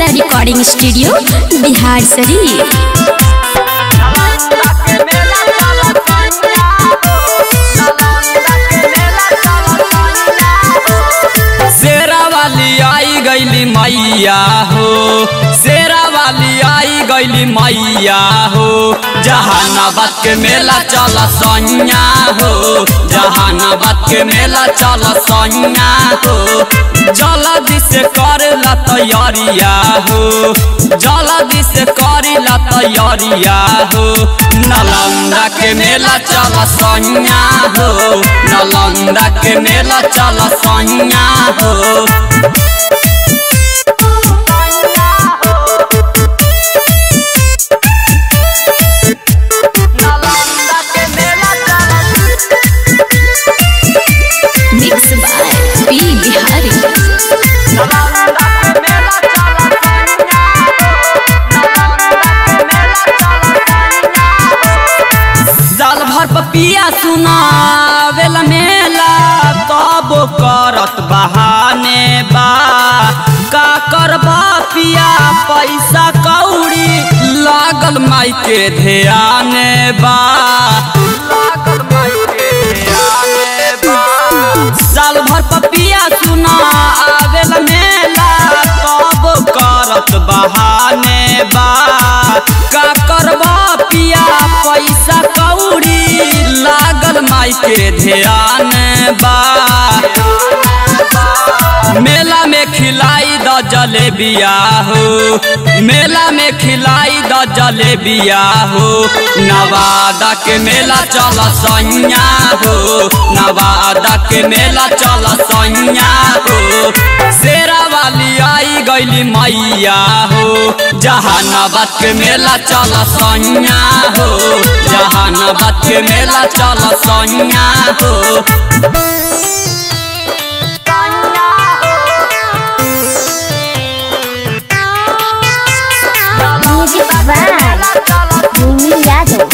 recording studio Bihar शरीफ शेरा वाली आई गईली मैया हो शेरा वाली आई गईली मैया हो जहानाबाद के मेला चल सैया हो जहानाबाद के मेला चल सैया हो जल्दी से करेला तैयारिया हो जल्दी से करेला तैयारिया हो नालंदा के मेला चल सैया हो नालंदा के मेला चल सैया हो मिक्स बाय पी बिहारी साल भर पपिया सुनावेला मेला तब करत बहाने बा का करबा पिया पैसा कौड़ी लागल माई के ध्यान बा लागल माई के ध्यान बा साल भर पपिया सुना आवेला मेला तब करत बहाने बा का करबा पिया पैसा कौड़ी लागल माई के ध्यान बा मेला में खिलाई द जलेबिया हो मेला में खिलाई द जलेबिया हो नवादा के मेला चल सैया हो नवादा के मेला चल सैया हो शेरा वाली आई गईली मैया हो जहानाबाद के मेला चल सैया हो जहानाबाद के मेला चल सैया हो म्यूजिक बाय भूमि यादव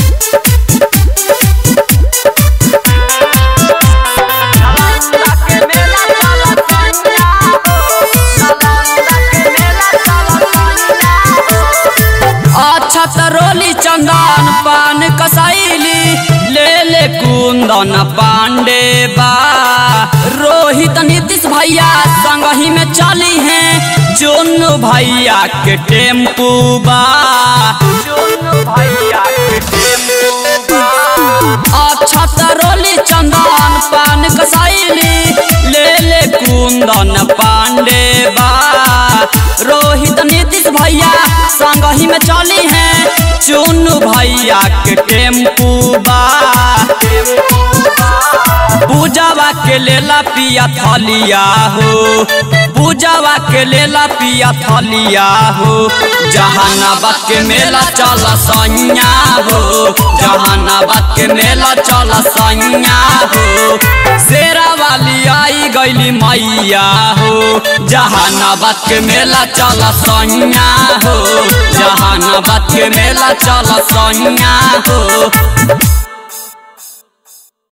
अच्छा तरोली चंदन पान कसैली ले ले कुंदन पांडे बा रोहित नीतीश भैया संग ही में चली हैं जोनू भैया के टेम्पू बा जोनू भैया के टेम्पू बा अच्छा तरोली चंदन पान कसैली ले ले कुंदन पांडे बा रोहित नीतीश भैया संग ही में चली हैं चुनू भैया के टेम्पू बा पूजावा के लेला पिया थलिया हो पूजावा के लेला पिया थलिया हो जहानाबाद के मेला चल सैया हो जहानाबाद के मेला चल सैया हो शेरा वाली आई गईली मैया हो जहानाबाद के मेला चल सैया हो जहानाबाद के मेला चल सैया हो